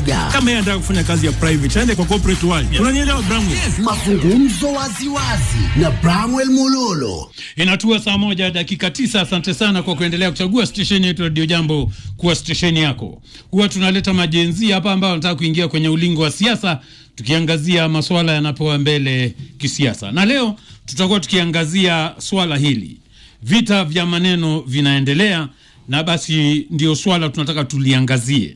kawaida. kama yeye anataka kufanya kazi ya private aende kwa corporate world unanielewa Bramwe Mazungumzo waziwazi na Bramwell Mololo. Inatua saa moja dakika tisa. Asante sana kwa kuendelea kuchagua stesheni yetu Radio Jambo kuwa stesheni yako. Huwa tunaleta majenzi hapa ambao wanataka kuingia kwenye ulingo wa siasa, tukiangazia masuala yanapewa mbele kisiasa, na leo tutakuwa tukiangazia swala hili. Vita vya maneno vinaendelea, na basi ndio swala tunataka tuliangazie.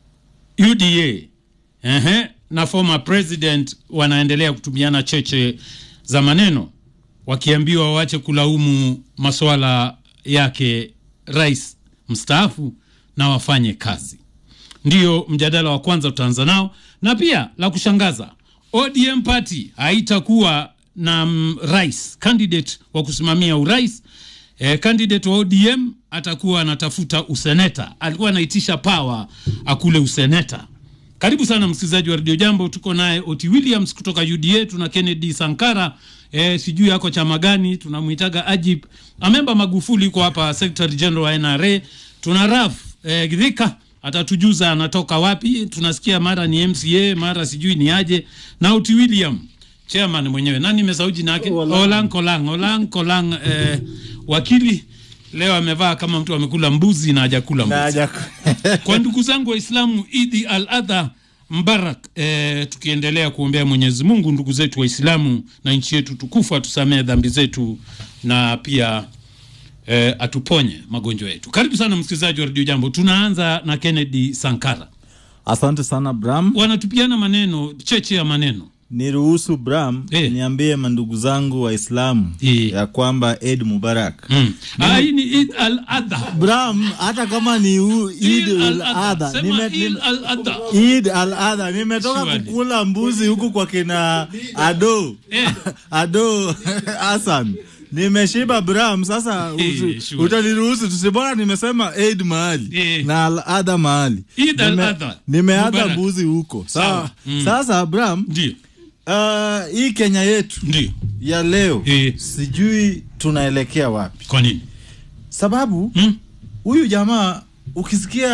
UDA ehe, na former president wanaendelea kutumiana cheche za maneno wakiambiwa waache kulaumu masuala yake rais mstaafu na wafanye kazi. Ndiyo mjadala wa kwanza tutaanza nao, na pia la kushangaza, ODM party haitakuwa na mm, rais candidate wa kusimamia urais. Eh, candidate wa ODM atakuwa anatafuta useneta, alikuwa anaitisha pawa akule useneta. Karibu sana msikilizaji wa Radio Jambo, tuko naye Oti Williams kutoka UDA, tuna Kennedy Sankara e, sijui yako chama gani, tunamwitaga Ajib Amemba Magufuli yuko hapa, Secretary General wa NRA. Tuna Raf e, Githika atatujuza anatoka wapi, tunasikia mara ni MCA mara sijui ni aje, na Oti William chairman mwenyewe, nani nimesahau jina yake, Olan Kolang, Olan Kolang eh, wakili leo amevaa kama mtu amekula mbuzi na hajakula mbuzi kwa ndugu zangu Waislamu, Idi al Adha Mbarak. E, tukiendelea kuombea Mwenyezi Mungu ndugu zetu Waislamu na nchi yetu tukufu atusamee dhambi zetu na pia e, atuponye magonjwa yetu. Karibu sana msikilizaji wa Radio Jambo. Tunaanza na Kennedy Sankara, Asante sana Bram, wanatupiana maneno cheche ya maneno niruhusu Bram Eh. niambie mandugu zangu Waislamu Eh. ya kwamba Eid Mubarak. mm. Ah, hii ni Id al Adha. Bram, hata kama ni u- Eid Id al al-Adha. Adha, Sema nime- Id nime- al-Adha. Eid al Adha, nimetoka Surely. kukula mbuzi huku kwa kina Ado Eh. Ado Hassan nimeshiba Bram. Sasa Eh, usi- sure. utaniruhusu tusibora, nimesema Eid mahali Eh. na al Adha mahali, Eid Nime- al-Adha. nimeada Mubarak. mbuzi huko Sawa. sawa. Mm. Sasa Bram, Ndio, Uh, hii Kenya yetu ndio. ya leo Eh. sijui tunaelekea wapi, Kwa nini? sababu Mm? huyu jamaa ukisikia,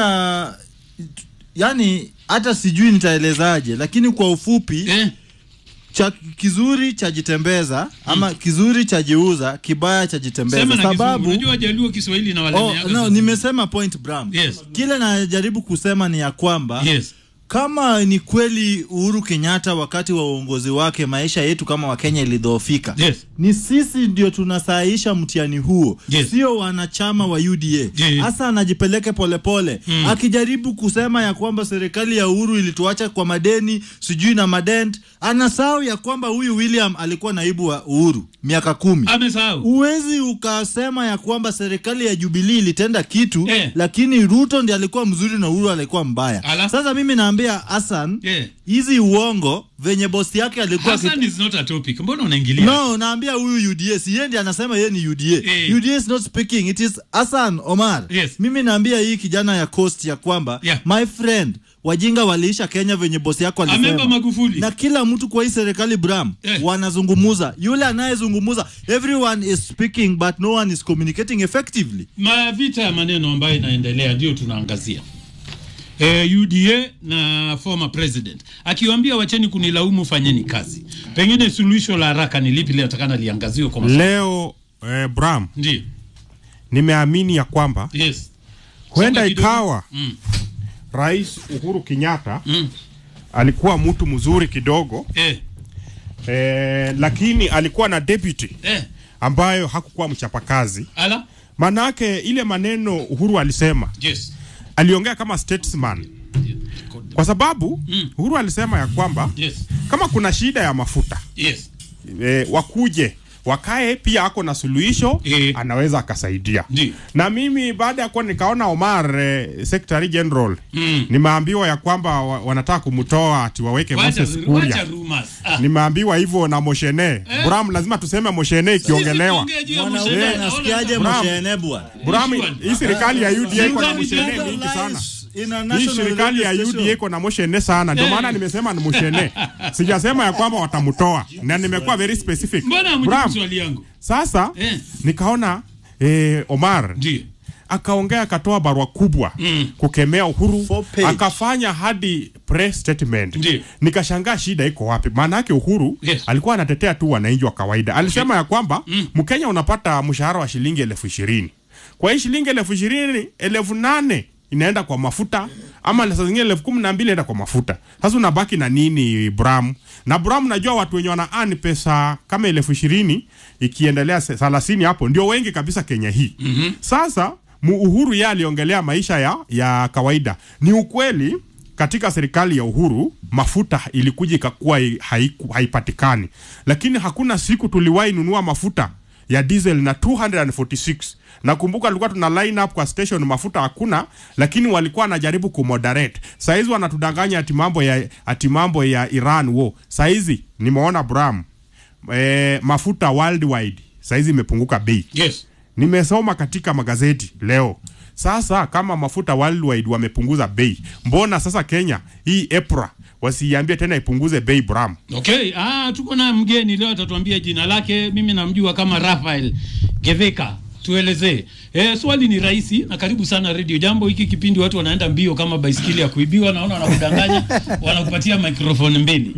yani hata sijui nitaelezaje, lakini kwa ufupi Eh? cha kizuri chajitembeza ama kizuri chajiuza, kibaya chajitembeza, Sema na Kizungu. sababu Unajua Wajaluo Kiswahili na wale oh, meaga no, sasa. nimesema point Bram. Yes. Kile najaribu kusema ni ya kwamba Yes. kama ni kweli Uhuru Kenyatta wakati wa uongozi wake maisha yetu kama Wakenya ilidhoofika, Yes. ni sisi ndio tunasahisha mtihani huo, Yes. sio wanachama wa UDA. Yes. Hasa anajipeleke polepole Mm. akijaribu kusema ya kwamba serikali ya Uhuru ilituacha kwa madeni sijui na madent. Anasahau ya kwamba huyu William alikuwa naibu wa Uhuru miaka kumi. Amesahau. Huwezi ukasema ya kwamba serikali ya Jubilee ilitenda kitu Eh. lakini Ruto ndiye alikuwa mzuri na Uhuru alikuwa mbaya. Ala. Sasa mimi naambia Hassan Yeah. hizi uongo venye bosi yake alikuwa Hassan is not a topic. Mbona unaingilia? No, naambia huyu UDA si yeye ndiye anasema yeye ni UDA. Eh. UDA is not speaking, it is Hassan Omar. Yes. Mimi naambia hii kijana ya Coast ya kwamba Yeah. my friend wajinga waliisha Kenya venye bosi yako Amemba alisema. Magufuli. Na kila mtu kwa hii serikali Bram Eh. wanazungumuza. Yule anayezungumuza everyone is speaking but no one is communicating effectively. Mavita ya maneno ambayo inaendelea ndio tunaangazia. E, UDA na former president akiwaambia wacheni kunilaumu, fanyeni kazi. Pengine suluhisho la haraka ni lipi linatakana liangaziwe kwa masuala? leo eh, Bram Ndio. nimeamini ya kwamba Yes. huenda Songa kidogo. ikawa Mm. Rais Uhuru Kenyatta Mm. alikuwa mtu mzuri kidogo Eh. eh, lakini alikuwa na deputy Eh. ambayo hakukuwa mchapakazi. Ala. Manake ile maneno Uhuru alisema Yes. aliongea kama statesman, kwa sababu Mm. Uhuru alisema ya kwamba Yes. kama kuna shida ya mafuta Yes. e, wakuje wakae pia ako na suluhisho Eh. anaweza akasaidia Ndio. na mimi baada ya kuwa nikaona Omar eh, secretary general Mm. nimeambiwa ya kwamba wa, wanataka kumtoa ati waweke Wacha Moses wacha Kuria rumors. Ah. nimeambiwa hivyo na Moshene Bram lazima tuseme Moshene ikiongelewa Sisi tuongee juu ya Mwanaume Mushene. anasikiaje Bram. Moshene bwana? Bram Which one? hii serikali ya UDA iko na Serikali Moshene gani? mingi sana In a hii national serikali ya radio UDA station. iko na Moshene sana ndio Eh. maana nimesema ni Moshene sijasema ya kwamba watamtoa na nimekuwa very specific Mbona hamjibu Bram swali yangu? sasa Eh. nikaona eh, Omar Ndio. akaongea akatoa barua kubwa Mm. kukemea Uhuru Four page. akafanya hadi press statement. Ndiyo. Nikashangaa shida iko wapi? Maana yake Uhuru Yes. alikuwa anatetea tu wananchi wa kawaida. Alisema ya kwamba Mkenya unapata mshahara wa shilingi elfu ishirini kwa hii shilingi elfu ishirini elfu nane inaenda kwa mafuta ama saa zingine elfu kumi na mbili inaenda kwa mafuta. Sasa unabaki na nini Bram? Na Bram, najua watu wenye wana earn pesa kama elfu ishirini ikiendelea se- thelathini hapo ndio wengi kabisa Kenya hii. mm-hmm. Sasa mu Uhuru yeye aliongelea maisha ya, ya kawaida. Ni ukweli katika serikali ya Uhuru mafuta ilikuja ikakuwa hai- haiku- haipatikani, lakini hakuna siku tuliwahi nunua mafuta ya diesel na 246 nakumbuka tulikuwa tuna line up kwa station mafuta hakuna lakini walikuwa wanajaribu kumoderate saizi wanatudanganya ati mambo ya ati mambo ya Iran wo saizi nimeona Bram e, mafuta worldwide saizi imepunguka bei yes nimesoma katika magazeti leo sasa kama mafuta worldwide wamepunguza bei mbona sasa Kenya hii EPRA wasiiambie tena ipunguze bei Bram okay ah, tuko na mgeni leo atatuambia jina lake mimi namjua kama Rafael Geveka tuelezee e, swali ni rahisi na karibu sana radio jambo hiki kipindi watu wanaenda mbio kama baiskeli ya kuibiwa naona wanakudanganya wanakupatia microphone mbili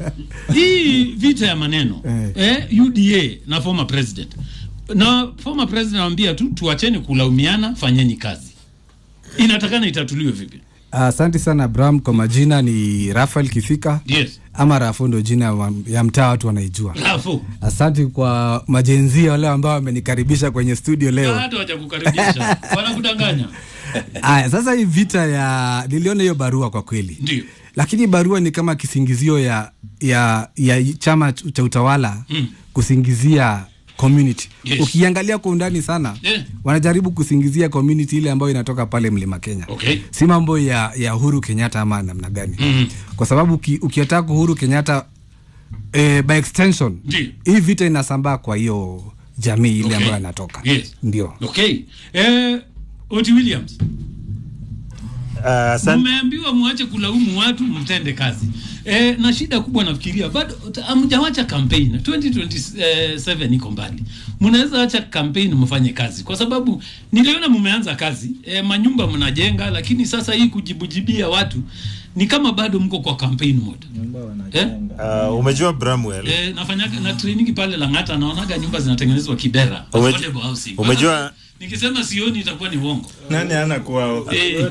hii vita ya maneno eh, UDA na former president na former president anamwambia tu tuacheni kulaumiana fanyeni kazi inatakana itatuliwe vipi Asante sana Bram, kwa majina ni Rafael Kifika yes ama Rafo ndo jina wa- ya mtaa watu wanaijua. alafu Asante kwa majenzia wale ambao wamenikaribisha kwenye studio leo. hata wajakukaribisha wanakudanganya Aya, sasa hii vita ya niliona hiyo barua kwa kweli, ndio lakini barua ni kama kisingizio ya ya, ya chama ch- cha utawala Mm. kusingizia community. Yes. Ukiangalia kwa undani sana Yeah. wanajaribu kusingizia community ile ambayo inatoka pale Mlima Kenya Okay. si mambo ya, ya Uhuru Kenyatta ama namna gani Mhm. kwa sababu uki, ukiataka Uhuru Kenyatta eh, by extension Ndio. hii vita inasambaa kwa hiyo jamii ile Okay. ambayo anatoka Yes. ndio okay eh, Oti Williams Uh, san- mmeambiwa mwache kulaumu watu mtende kazi e, na shida kubwa nafikiria bado ta- hamjawacha campaign 2027 iko mbali mnaweza acha campaign mfanye kazi kwa sababu niliona mmeanza kazi e, manyumba mnajenga lakini sasa hii kujibujibia watu ni kama bado mko kwa campaign mode eh? uh, umejua Bramwell E, nafanyaga na training pale Lang'ata naonaga nyumba zinatengenezwa Kibera Umeju- affordable housing. umejua- nikisema sioni itakuwa ni uongo nani ana kwao Eh.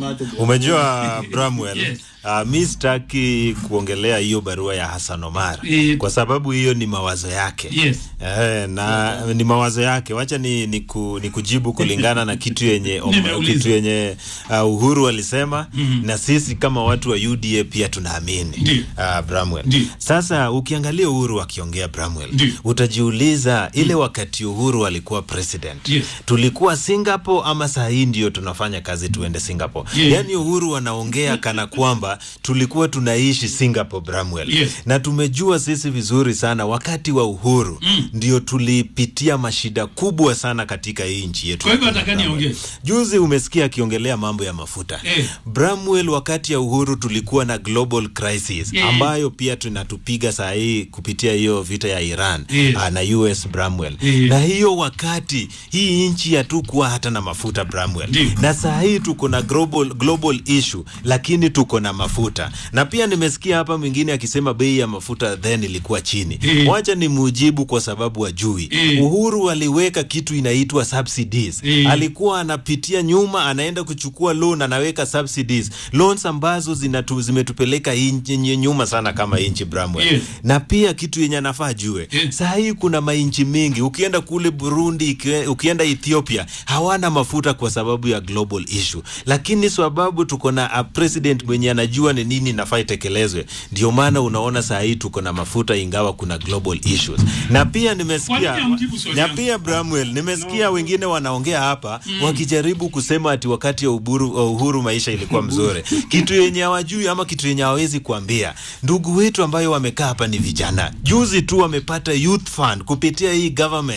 umejua Bramwell Yes. uh, mi sitaki kuongelea hiyo barua ya Hassan Omar Eh. kwa sababu hiyo ni mawazo yake Yes. Eh, na ni mawazo yake wacha ni, ni, ku, ni kujibu kulingana na kitu yenye om- Nimeuliza. kitu yenye uh, Uhuru alisema na sisi kama watu wa UDA pia tunaamini Ndiyo. uh, Bramwell Ndiyo. sasa ukiangalia Uhuru akiongea Bramwell Ndiyo. utajiuliza ile wakati Uhuru alikuwa president Yes. tulikuwa Singapore ama saa hii ndio tunafanya kazi tuende Singapore Yeah. yaani Uhuru anaongea kana kwamba tulikuwa tunaishi Singapore Bramwell Yes. na tumejua sisi vizuri sana wakati wa uhuru mm. ndio tulipitia mashida kubwa sana katika hii nchi yetu Kwa hivyo ya Kenya, nataka Bramwell. niongee. juzi umesikia akiongelea mambo ya mafuta Eh. Bramwell wakati ya uhuru tulikuwa na global crisis Eh. ambayo pia tunatupiga saa hii kupitia hiyo vita ya Iran Yes. ah, na US Bramwell Eh. na hiyo wakati hii nchi hatukuwa hata na mafuta Bramwell Ndiyo. na saa hii tuko na global, global issue lakini tuko na mafuta na pia nimesikia hapa mwingine akisema bei ya mafuta then ilikuwa chini Eh. wacha ni mujibu kwa sababu ajui Eh. Uhuru aliweka kitu inaitwa subsidies Eh. alikuwa anapitia nyuma anaenda kuchukua loan anaweka subsidies loans ambazo zinatu, zimetupeleka inchi- nye- nyuma sana kama inchi Bramwell Yes. na pia kitu yenye anafaa ajue Eh. saa hii kuna mainchi mingi ukienda kule Burundi ikie- ukienda Ethiopia hawana mafuta kwa sababu ya global issue lakini sababu tuko na a president mwenye anajua ni nini nafaa itekelezwe ndio maana unaona saa hii tuko na mafuta ingawa kuna global issues na pia Kwa nimesikia nini hamjibu swali na yangu? pia Bramwell nimesikia wengine wanaongea hapa wakijaribu kusema ati wakati ya uburu, wa uhuru maisha ilikuwa mzuri kitu yenye hawajui ama kitu yenye hawawezi kuambia ndugu wetu ambayo wamekaa hapa ni vijana juzi tu wamepata youth fund kupitia hii government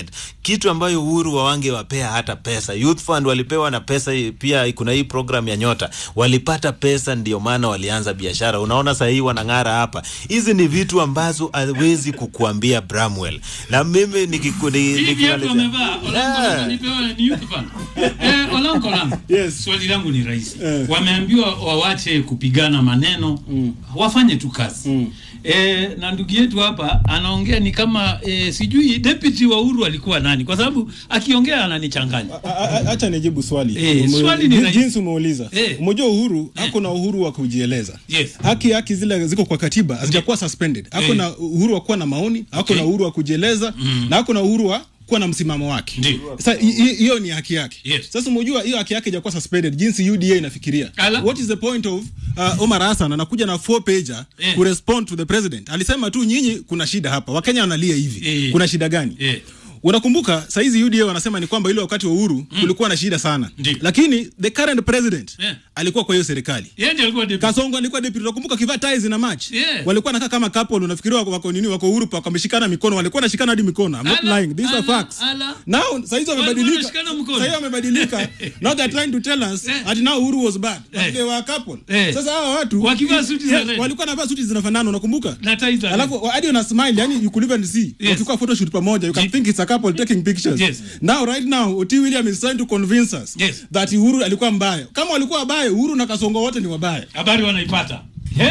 kitu ambayo Uhuru wawangewapea hata pesa. Youth Fund walipewa na pesa hii, pia kuna hii program ya Nyota walipata pesa, ndio maana walianza biashara. Unaona sasa hii wanang'ara hapa. Hizi ni vitu ambazo hawezi kukuambia Bramwell, na mimi nikiku- ni- Hivi watu nikimalizia- wamevaa Olango Yeah. wananipewa ni youth fund. Eh, Olango Olango. Yes. Swali langu ni rahisi. Wameambiwa wawache kupigana maneno, wafanye tu kazi. Eh, na ndugu yetu hapa anaongea ni kama eh, sijui deputy wa Uhuru alikuwa nani, kwa sababu akiongea ananichanganya. A- a- Acha nijibu swali. Eh, Ume- swali ni jin- rahisi. jinsi umeuliza. Eh. Umejua Uhuru ako na uhuru wa kujieleza. Yes. Haki haki zile ziko kwa katiba hazijakuwa suspended. Ako Eh. na uhuru wa kuwa na maoni, ako Okay. na uhuru wa kujieleza na ako na uhuru wa kuwa na msimamo wake. Ndio. Sasa hi- hi- hiyo ni haki yake. Yes. Sasa umejua hiyo haki yake haijakuwa suspended jinsi UDA inafikiria. Ala. What is the point of uh, Omar Hassan anakuja na four pager Eh. ku respond to the president. Alisema tu nyinyi kuna shida hapa. Wakenya wanalia hivi. Eh. Kuna shida gani? Eh. Unakumbuka saizi UDA wanasema ni kwamba ile wakati wa uhuru kulikuwa na shida sana, Ndio. lakini the current president Yeah. alikuwa kwa hiyo serikali. Yeye ndiye alikuwa deputy. Kasongo alikuwa deputy. Unakumbuka kivaa ties na match Yeah. walikuwa nakaa kama couple, unafikiria wako, wako nini, wako uhuru pa wameshikana mikono, walikuwa nashikana hadi mikono. I'm not Ala, lying, these are ala, facts. ala. Now saizi wamebadilika, wanashikana mkono. saizi wamebadilika. Now they're trying to tell us Eh. ati now uhuru was bad, but Eh. they were a couple. Eh. Sasa hawa watu Wakivaa suti za Yes, red. walikuwa wanavaa suti zinafanana, unakumbuka? Na ties za Alafu hadi una smile, yani you could even see. Yes. Wakikuwa photoshoot pamoja, you can Ye- think it's a couple taking pictures. Yes. Now right now Oti William is trying to convince us Yes. that Uhuru alikuwa mbaya. Kama walikuwa wabaya, Uhuru na Kasongo wote ni wabaya. Habari wanaipata. Eh?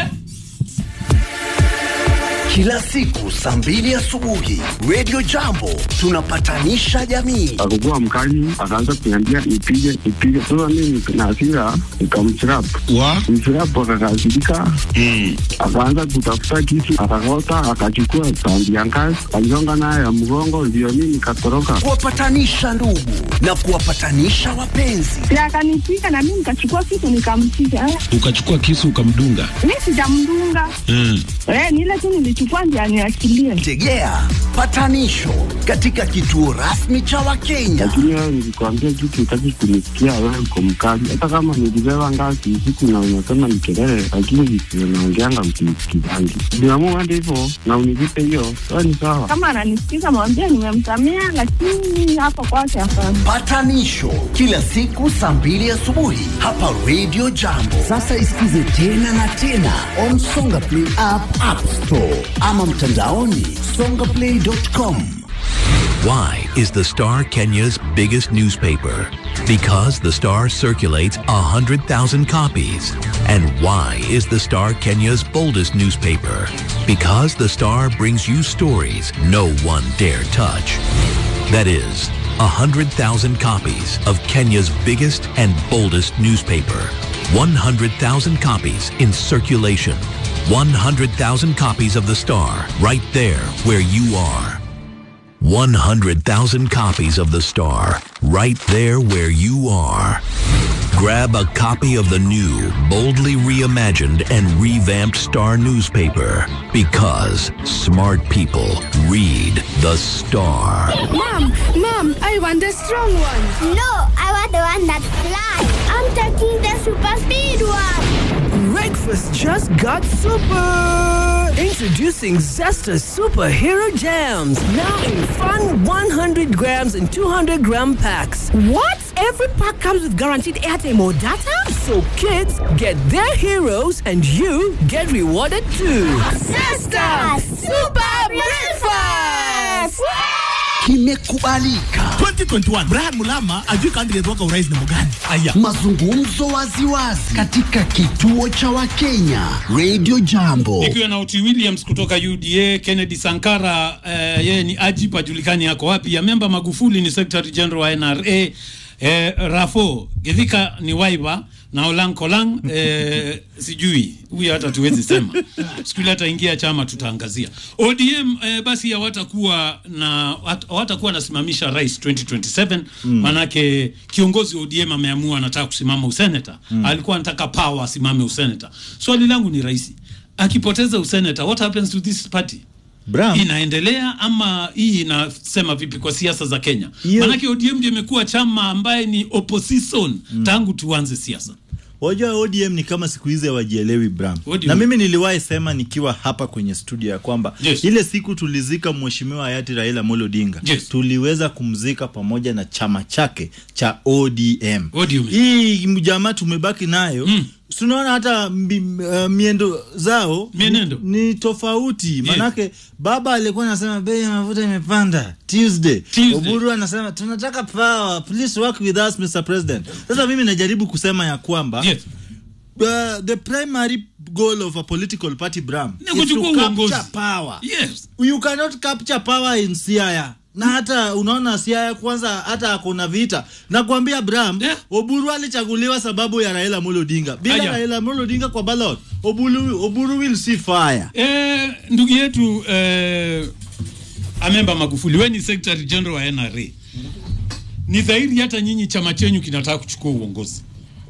Kila siku saa mbili asubuhi Radio Jambo tunapatanisha jamii. akakuwa mkali, akaanza kuniambia nipige nipige. Sasa mimi na hasira nikamchrapu wa mchrapu, akakasirika akaanza kutafuta kisu, akakota, akachukua tandi ya ngazi, aligonga nayo ya mgongo, ndio mimi nikatoroka. Kuwapatanisha ndugu na kuwapatanisha wapenzi. na akanipiga na mimi nikachukua kitu nikampiga. Eh, ukachukua kisu ukamdunga Mi sijamdunga mm. eh, ni ile tu nilichukua ndio aniachilie. Tegea patanisho katika kituo rasmi cha Wakenya. Lakini wewe nilikwambia kitu, utaki kunisikia, wewe uko mkali. Hata kama nilibeba ngazi usiku na unasema ni kelele, lakini visivyo naongeanga msinisikizangi. Niamua hadi hivyo na univipe hiyo, wewe ni sawa. Kama ananisikiza mwambie nimemsamea, lakini hapo kwake hapana. Patanisho kila siku saa mbili asubuhi hapa Radio Jambo. Sasa isikize tena na tena on Songa Play app, App Store ama mtandaoni songaplay.com. Why is the Star Kenya's biggest newspaper? Because the Star circulates 100,000 copies. And why is the Star Kenya's boldest newspaper? Because the Star brings you stories no one dare touch. That is, 100,000 copies of Kenya's biggest and boldest newspaper. 100,000 copies in circulation. 100,000 copies of the Star right there where you are. 100,000 copies of The Star, right there where you are. Grab a copy of the new, boldly reimagined and revamped Star newspaper because smart people read The Star. Mom, mom, I want the strong one. No, I want the one that flies. I'm taking the super speed one. Breakfast just got super! Introducing Zesta Superhero Jams. Now in fun 100 grams and 200 gram packs. What? Every pack comes with guaranteed airtime or data? So kids get their heroes and you get rewarded too. Zesta Super Breakfast! Kimekubalika 2021 Brian Mulama ajui candidate wako urais ni mgani? Aya. mazungumzo waziwazi katika kituo cha Wakenya Radio Jambo. Nikiwa na Oti Williams kutoka UDA, Kennedy Sankara eh, yeye ni ajip ajulikani yako wapi. Ya memba Magufuli ni Secretary General wa NRA. Eh, Rafo Githika ni waiba na Olan Kolang eh, sijui huyu hata tuwezi sema siku ile ataingia chama tutaangazia ODM eh, basi hawatakuwa na hat- hawatakuwa nasimamisha rais 2027 Mm. manake kiongozi wa ODM ameamua anataka kusimama useneta Mm. alikuwa anataka power asimame useneta swali langu ni rahisi akipoteza useneta what happens to this party Bram. inaendelea ama hii inasema vipi kwa siasa za Kenya Hiyo- manake ODM ndio imekuwa chama ambaye ni opposition tangu tuanze siasa wajua ODM ni kama siku hizi hawajielewi Bram. ODM. Na mimi niliwahi sema nikiwa hapa kwenye studio ya kwamba Yes. ile siku tulizika mheshimiwa hayati Raila Amolo Odinga Yes. tuliweza kumzika pamoja na chama chake cha ODM. ODM. Hii mjamaa tumebaki nayo mm. tunaona hata mbi, uh, miendo zao Mienendo. ni tofauti manake baba alikuwa anasema bei ya mafuta imepanda Tuesday. Tuesday. Oburu anasema tunataka power please work with us Mr President sasa mimi najaribu kusema ya kwamba Yes. uh, the primary goal of a political party Bram Ni is to kuchukua uongozi. capture power Yes. you cannot capture power in Siaya na hata unaona Siaya kwanza hata akona vita nakwambia Bram Yeah. Oburu alichaguliwa sababu ya Raila Amolo Odinga bila Aya. Raila Amolo Odinga kwa ballot Oburu, Oburu will see fire Eh, ndugu yetu eh, Amemba Magufuli, we ni secretary general wa NRA. Ni dhahiri hata nyinyi chama chenyu kinataka kuchukua uongozi.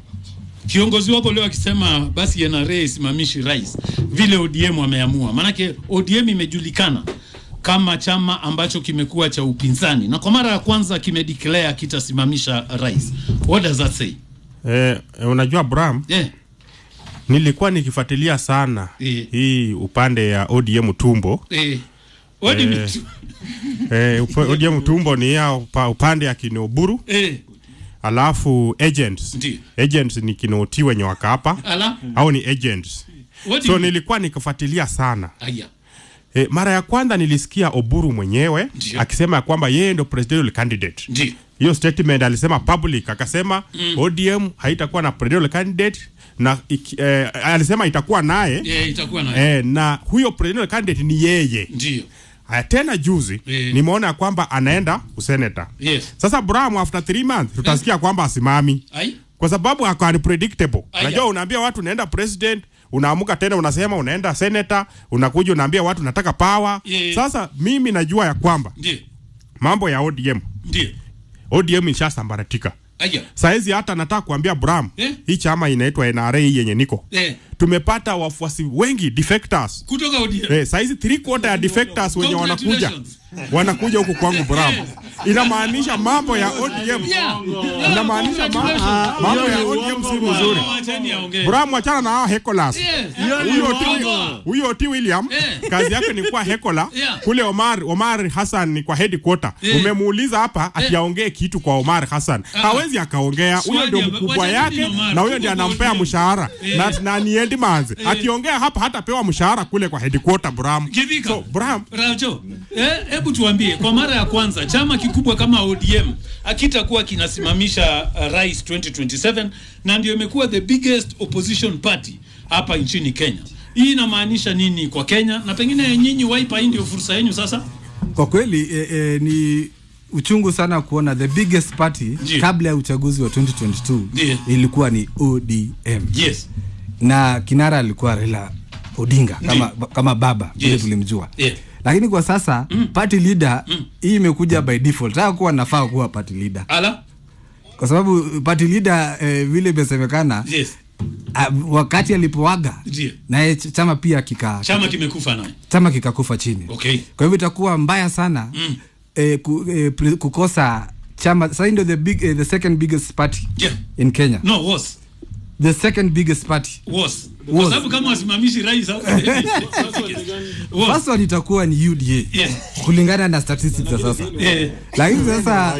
Kiongozi wako leo akisema basi NRA isimamishi rais vile ODM wameamua, maanake ODM imejulikana kama chama ambacho kimekuwa cha upinzani na kwa mara ya kwanza kimedeclare kitasimamisha rais. What does that say? Eh, unajua Bram, Yeah. nilikuwa nikifuatilia sana Eh. hii upande ya ODM tumbo Eh, what do you Eh. mean? eh, upa- ODM tumbo ni ya upa, upande ya kinoburu Eh, alafu agents Ndiyo. agents ni kinoti wenye wakapa ala. au ni agents What do so you- nilikuwa nikifuatilia sana Aya. e, mara ya kwanza nilisikia Oburu mwenyewe Ndiyo. akisema ya kwamba yeye ndo presidential candidate Ndiyo. hiyo statement alisema public akasema Mm. ODM haitakuwa na presidential candidate na iki, eh, alisema itakuwa naye Eh, itakuwa na eh, na huyo presidential candidate ni yeye ndio. haya tena juzi Eh. nimeona ya kwamba anaenda useneta Yes. sasa Bram after three months tutasikia kwamba asimami Ai. kwa sababu ako unpredictable. Aya. Unajua, unaambia watu unaenda president, unaamuka tena unasema unaenda senator, unakuja unaambia watu nataka power. Yeah. Sasa mimi najua ya kwamba Ndio. mambo ya ODM, Ndio. ODM ishasambaratika Aya. saizi. Hata nataka kuambia Bram, Eh? hii chama inaitwa NRA hii yenye niko Eh. tumepata wafuasi wengi defectors. Kutoka ODM. Eh, saizi three quarter ya defectors wenye wanakuja Congratulations. wanakuja huku kwangu Bram. Inamaanisha mambo ya ODM Yeah. inamaanisha ma- Congratulations. mambo ya ODM si mzuri. Wacheni aongee. Bram, wachana na hao hekolas. Yes. Huyo T- Bongo. huyo T William Eh. kazi yake ni kuwa hekola Yeah. kule Omar Omar Hassan ni kwa headquarter. Eh. Umemuuliza hapa ati Eh. aongee kitu kwa Omar Hassan. Ah. Hawezi akaongea. Huyo Swali ndio ya- mkubwa wacha yake nini Omar? na huyo ndio Tuko anampea ODM. mshahara Eh. na, na ni Edman's. Eh. Akiongea hapa hatapewa mshahara kule kwa headquarter Bram. Kivika. So Bram, Rajo, eh, hebu tuambie kwa mara ya kwanza chama kikubwa kama ODM akitakuwa kinasimamisha uh, rais 2027 na ndio imekuwa the biggest opposition party hapa nchini Kenya. Hii inamaanisha nini kwa Kenya na pengine nyinyi Wiper, hii ndio fursa yenu sasa? Kwa kweli e, e, ni uchungu sana kuona the biggest party Ndiyo. kabla ya uchaguzi wa 2022 Ndiyo. ilikuwa ni ODM Yes. na kinara alikuwa Raila Odinga kama, kama baba vile Yes. tulimjua Yeah. lakini kwa sasa party leader hii imekuja by default. Hata kuwa nafaa kuwa party leader Ala? kwa sababu party leader eh, vile imesemekana Yes. ah, wakati alipoaga Ndiyo. naye ch- chama pia kika Chama kimekufa naye. chama kikakufa chini Okay. kwa hivyo itakuwa mbaya sana Mm. eh, ku, eh, pre- kukosa chama sasa ndio the big eh, the second biggest party Yeah. in Kenya No, was. the second biggest party Was. Kwa Was. sababu kama wasimamishi rais hapo. Was. first one itakuwa ni UDA Yes. kulingana na statistics za sasa Eh. lakini sasa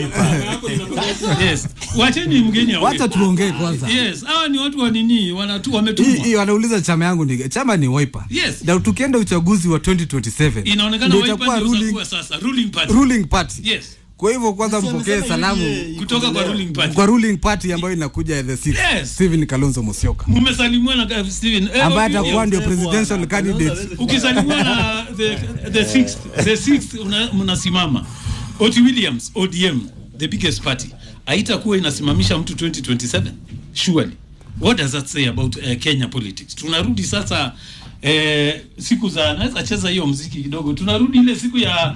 Yes. Wacheni mgeni aongee. wacha tuongee kwanza Yes, hawa ni watu wa nini? Wanatu hii wametumwa. hii wanauliza chama yangu ni chama ni Wiper Yes. na tukienda uchaguzi wa 2027 Inaonekana ndio Wiper itakuwa ndio ruling, utakuwa sasa ruling party. ruling party Yes. kwa hivyo kwanza mpokee salamu Kutoka kwa ruling party. kwa ruling party ambayo inakuja the sixth Yes. Stephen Kalonzo Musyoka Mmesalimiwa na uh, Steven. Eh, ambaye okay, atakuwa yes. ndio presidential candidate Ukisalimiwa na the the sixth, the sixth una- mnasimama. Oti Williams, ODM, the biggest party. Haitakuwa inasimamisha mtu 2027. Surely. What does that say about uh, Kenya politics? Tunarudi sasa eh, siku za naweza cheza hiyo mziki kidogo. Tunarudi ile siku ya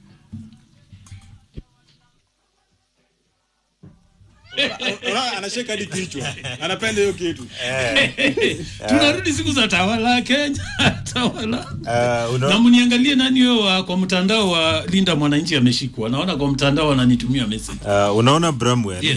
Unaona, anashika hadi kichwa anapenda hiyo kitu tunarudi siku za tawala Kenya tawala Uh, unaona- na mniangalie nani huyo wa- kwa mtandao wa Linda Mwananchi ameshikwa. Naona kwa mtandao wananitumia message. Uh, unaona Bramwell Yes.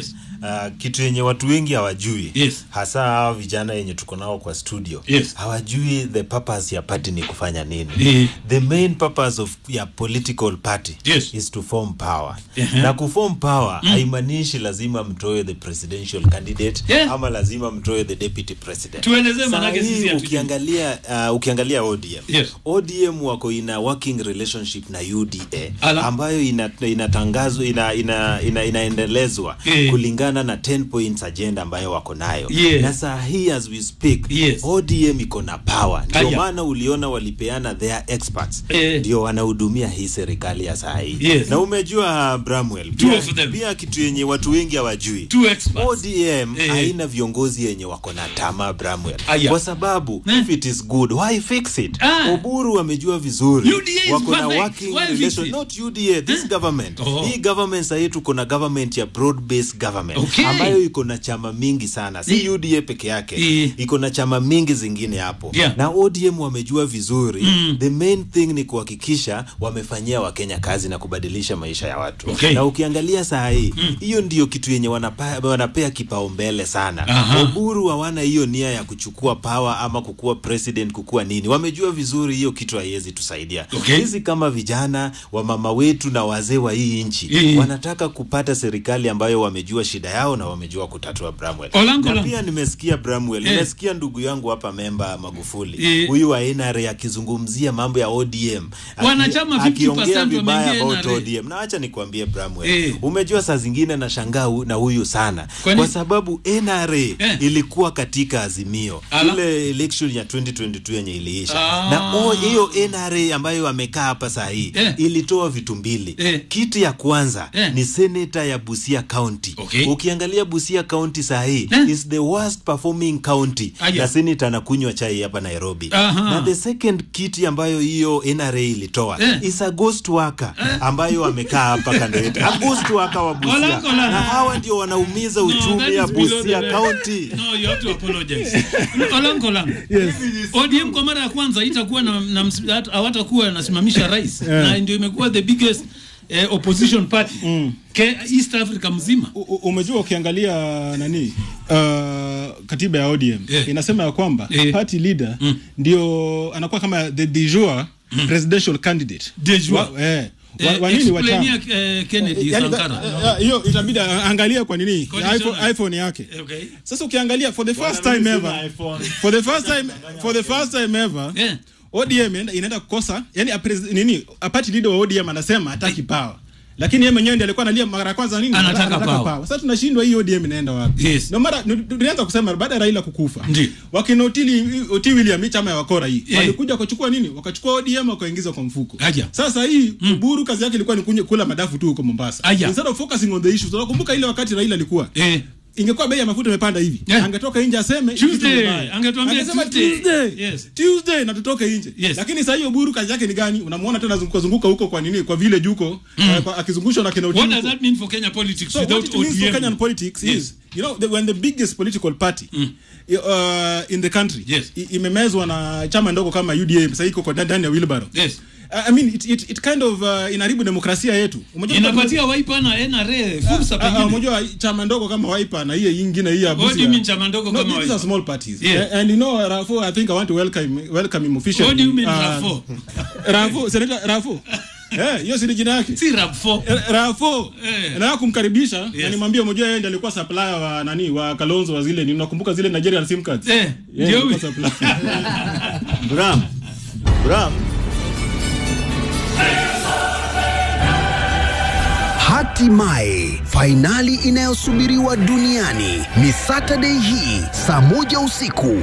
uh, kitu yenye watu wengi hawajui Yes. hasa hawa vijana yenye tuko nao kwa studio Yes. hawajui the purpose ya party ni kufanya nini Eh. the main purpose of ya political party Yes. is to form power Ehe. na kuform power haimaanishi lazima mtoe the presidential candidate Yeah. ama lazima mtoe the deputy president Tuelezee Saa manake hii sisi hatujui. ukiangalia uh, ukiangalia ODM Yes. ODM wako ina working relationship na UDA Ala. ambayo ina- inatangazwa ina, ina, ina, inaendelezwa Eh. kulingana na 10 points agenda ambayo wako nayo Yes. na saa hii as we speak Yes. ODM iko na power ndio Aya. maana uliona walipeana their experts Eh. ndio wanahudumia hii serikali ya saa hii Yes. na umejua Bramwell Two pia, of them. pia kitu yenye watu wengi hawajui Two experts. ODM Eh. haina viongozi yenye wako na tamaa Bramwell Aya. kwa sababu Eh. if it is good why fix it Ah. Oburu amejua vizuri UDA is wako na perfect. working Why fix relation it? not UDA this government Oh. hii government sahii tuko na government ya broad based government Okay. ambayo iko na chama mingi sana si UDA peke yake Eh. iko na chama mingi zingine hapo Yeah. na ODM wamejua vizuri Mm. the main thing ni kuhakikisha wamefanyia wakenya kazi na kubadilisha maisha ya watu Okay. na ukiangalia saa hii hiyo ndio kitu yenye wanapa, wanapea kipaumbele sana Aha. Oburu hawana hiyo nia ya kuchukua power ama kukuwa president kukuwa nini wamejua vizuri hiyo kitu haiwezi tusaidia Okay. sisi kama vijana wamama wetu na wazee wa hii nchi Eh. wanataka kupata serikali ambayo wamejua shida yao na wamejua kutatua Bramwell Olango na lang- pia nimesikia Bramwell Eh. nimesikia ndugu yangu hapa memba Magufuli Eh. huyu wa NRA akizungumzia mambo ya ODM Aki- Wanachama 50% akiongea vibaya wameingia about NRA. ODM na acha nikwambie Bramwell Eh. umejua saa zingine na shangaa hu- na huyu sana Kwani? kwa sababu NRA Eh. ilikuwa katika azimio Ala. ile election ya 2022 yenye iliisha Ah. na o- hiyo NRA ambayo amekaa hapa saa hii Eh. ilitoa vitu mbili Eh. kitu ya kwanza Eh. ni seneta ya Busia County Okay. ukiangalia Busia County saa hii Eh. is the worst performing county Aya. na seneta anakunywa chai hapa Nairobi Aha. na the second kiti ambayo hiyo NRA ilitoa Eh. is a ghost worker ambayo amekaa hapa kando yetu a ghost worker wa Busia Olango lang- na hawa ndio wanaumiza No, uchumi that ya is below Busia the- County No, you have to apologize. Olango lang. ODM kwa mara ya kwanza itakuwa na, na ms- hat- hawatakuwa nasimamisha rais na ndio imekuwa the biggest eh, opposition party Ke, East Africa mzima. U- u- umejua ukiangalia nani uh, katiba ya ODM Eh. inasema ya kwamba Eh. party leader ndio anakuwa kama the de jure presidential candidate De jure. wa, eh, wa, Eh, wa nini wa explainia, chama eh, Kennedy Yaani, Sankara. eh, eh, hiyo itabidi angalia kwa nini Conditional. iPhone, iPhone yake Okay. sasa ukiangalia for the first time ever for the first time for the first time ever Yeah. ODM inaenda, inaenda kukosa yani a pres, nini a party leader wa ODM anasema hataki power lakini yeye mwenyewe ndiye alikuwa analia mara ya kwanza nini Anataka power. sasa tunashindwa hii ODM inaenda wapi Yes. no mara nu- tulianza kusema baada ya Raila kukufa Ndiyo. wakina Otili Oti William hii chama ya wakora hii Eh. walikuja wakachukua nini wakachukua ODM wakaingiza kwa mfuko Aja. sasa hii Uburu kazi yake ilikuwa ni kunywa- kula madafu tu huko Mombasa Aya. instead of focusing on the issues unakumbuka ile wakati Raila alikuwa Eh. ingekuwa bei ya mafuta imepanda hivi Yeah. angetoka nje aseme Tuesday. kitu mbaya. Angetuambia Angesema Tuesday. Tuesday. Yes. Tuesday na tutoke nje Yes. lakini sasa hiyo Buru kazi yake ni gani unamuona tena zunguka zunguka huko kwa nini kwa vile juko eh, kwa- akizungushwa na kina What Odinga does that mean for Kenya politics so what without it means for ODM? Kenyan politics Yes. is you know the, when the biggest political party uh, in the country Yes. i- imemezwa na chama ndogo kama UDA sasa iko kwa ndani ya wheelbarrow Yes. I I mean it, it, it kind of uh, inaharibu demokrasia yetu Umejua- Inapatia Wiper na NRA fursa Ah, ah, pengine. unajua chama ndogo kama Wiper na hiyo ingine hii ya What do Busia. you mean chama ndogo No, kama these are Wiper? small parties. Yeah. And, and you know, Rafo, I think I want to welcome welcome him officially. What do you mean, Uh, Rafo? Rafo, Senator Rafo. Eh, hiyo si ni jina yake. Si rap four. Eh, Rafo. Eh. Na kumkaribisha na Yes. nimwambie mmoja yeye ndiye alikuwa supplier wa nani wa Kalonzo wa zile ni unakumbuka zile Nigerian SIM cards. Eh, Yeye ndio alikuwa huyu. supplier. Bram Bram Hatimaye fainali inayosubiriwa duniani ni Saturday hii saa moja usiku